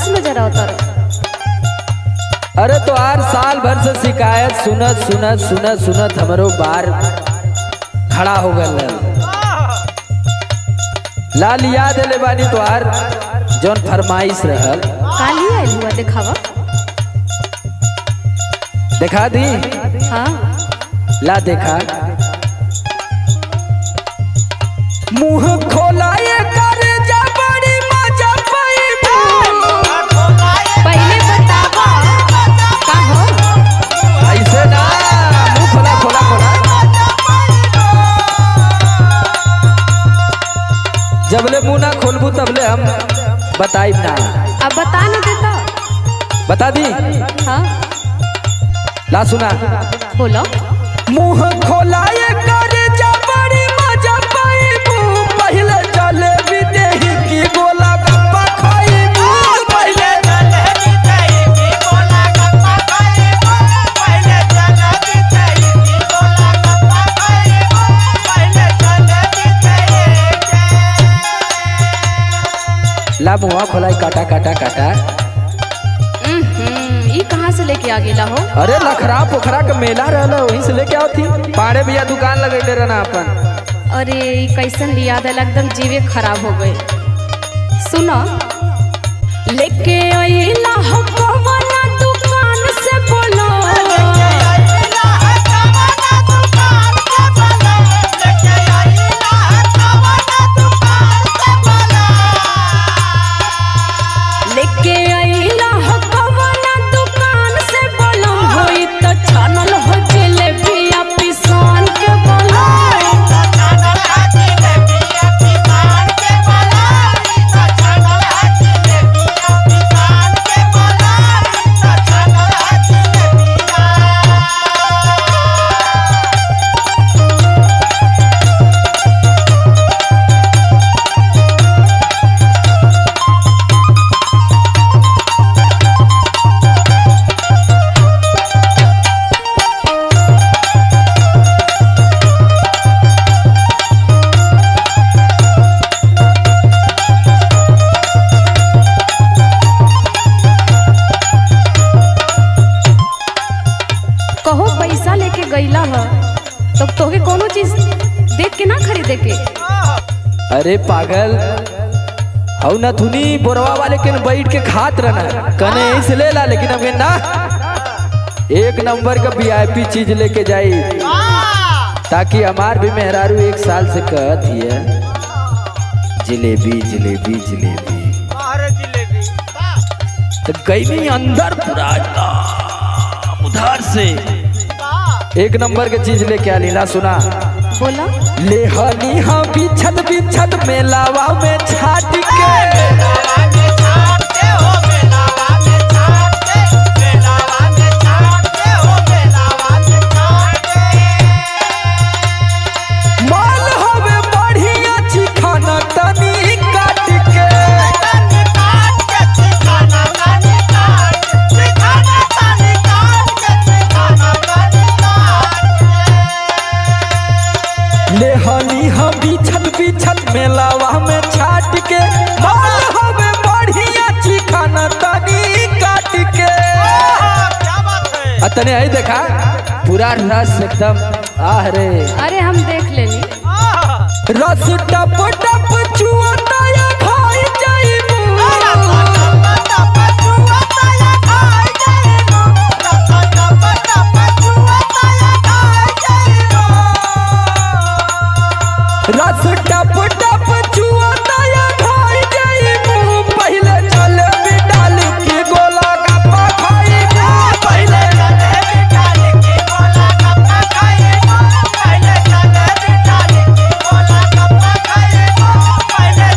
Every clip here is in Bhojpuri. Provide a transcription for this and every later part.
खुश नजर आवता रहो अरे तो आर साल भर से शिकायत सुनत सुनत सुनत सुनत हमरो बार खड़ा हो गल लाल याद ले बानी तो आर जौन फरमाइश रहल काली आयल हुआ दिखावा देखा दी हाँ ला देखा मुंह खोलाए कर जा बड़ी मजा पैबू पहले बतावा का हो ऐसे ना मुंह खोला खोला खोला जबले मुंह ना खोलबू तबले हम बताइब ना अब बता न देता बता दी हाँ ला सुना बोलो मुंह खोलाए कर जा बड़ी मजा पैबू पहले चले विदेही की गोला गप्पा खाइबू पहले ला मुंह खोलाई काटा काटा काटा हम्म, ई कहाँ से लेके आ गेला हो अरे लखरा पोखरा के मेला रहल वहीं से लेके आओ थी पाड़े भैया दुकान लगैले रहना अपन अरे ई कैसन लिया दिल एकदम जीवे खराब हो गए सुनो लेके अइला हो कवना दुकान से बोलो लेके अइला हो कवना दुकान से बोलो होई तो छानल हो जलेबी आ पिसान के बोलो कहो पैसा लेके गईला ह तो तोके कोनो चीज देख के ना खरीदे के अरे पागल हऊ न थुनी बोरवा वाले के न बैठ के खात रहना कने यहीं से ले ला लेकिन हमें ना एक नंबर का वीआईपी चीज लेके जाई ताकि हमार भी मेहरारू एक साल से कहत हिय जिलेबी जिलेबी जिलेबी तो गई नहीं अंदर पूरा एकदम उधार से एक नंबर के चीज लेके आ लीला सुना बोला ले हनी हम बिछत बिछत मेलावा में छाट के माल हवे बढ़िया छी खाना तनी काट के ले हनी हम बिछत बिछत मेलावा में छाट के माल हवे बढ़िया छी खाना तनी काट के अतने आई देखा पूरा रस एकदम आह रे अरे हम देख लेनी रस टप टप चुअता या खाई जाइबू रस टप टप चुअता या खाई जाइबू पहले चले बिडाल के गोला गप्पा खाइबू पहले Bye.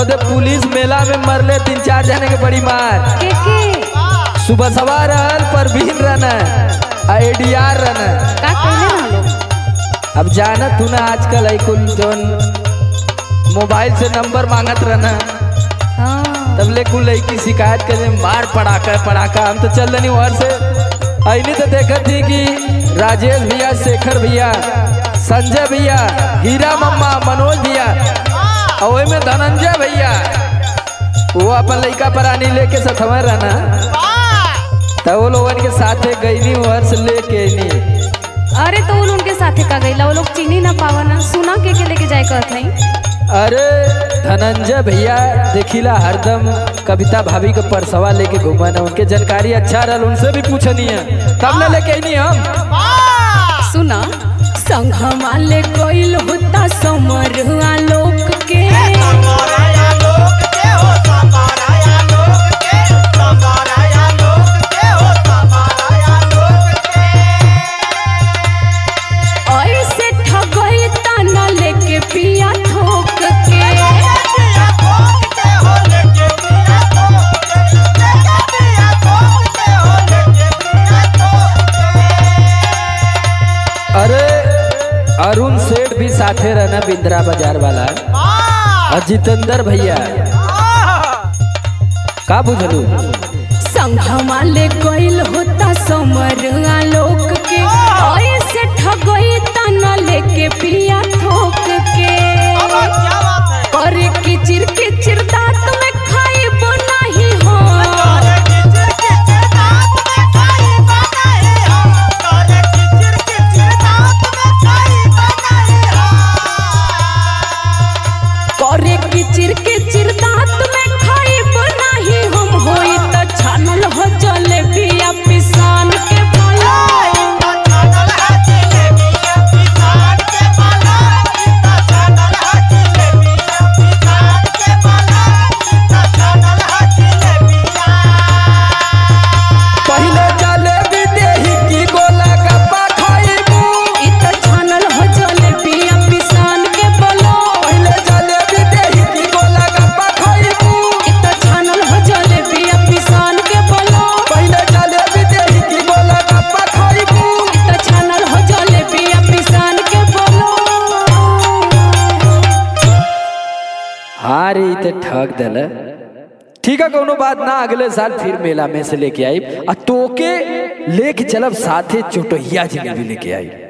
ओदे पुलिस मेला में मरले तीन चार जने के बड़ी मार के के सुबह सवार रहल परवीन रहना आईडीआर रहना का कहले ना लोग अब जानत तू ना आजकल है कुल जोन मोबाइल से नंबर मांगत रहना हाँ तब ले कुल लड़की शिकायत करे मार पड़ाका पड़ाका हम तो चल रही वहां से अने तो देखत थी कि राजेश भैया शेखर भैया संजय भैया हीरा मम्मा मनोज भैया और ओय में धनंजय भैया वो अपन लड़का परानी लेके सथवर रहना तब वो लोगन के साथे गईनी वहां से लेके नी अरे तो वो लोग उनके साथे का गईला वो लोग चीनी ना पावन सुना के के लेके जाए कहत नहीं अरे धनंजय भैया देखिला हरदम कविता भाभी के परसवा लेके घूमन उनके जानकारी अच्छा रहल उनसे भी पूछनी है तब ना लेके आईनी हम सुना संघमा ले कोइल होता समरुआ लोक के ऐसे ठगई तना लेके पिया ठोक के अरे अरुण सेठ भी साथे रहना बिंद्रा बाजार वाला और जितेंद्र भैया का बुझलू संघमा ले कोइल होता समरुआ लोक के ऐसे ठगई तना लेके पिया ठोक के करे किचिर किचिर दांत में खाइब नहीं हो करे किचिर किचिर दांत में खाइब नहीं हम होई त छानल हो जलेबिया पिसान के बोला पहले जलेबी देही की गोला गप्पा खाइबू इ त छानल हो जलेबिया पिसान के बोला पहले जलेबी देही की गोला गप्पा खाइबू इ त छानल हो जलेबिया पिसान के बोला पहले जलेबी देही की गोला गप्पा खाइबू इ त छानल हो जलेबिया पिसान के बोला हाँ रे ई ते ठग दल ठीक है कोनो बात ना अगले साल फिर मेला में से लेके आई आ तोके लेके चलब साथे चोटहिया जिलेबी लेके आई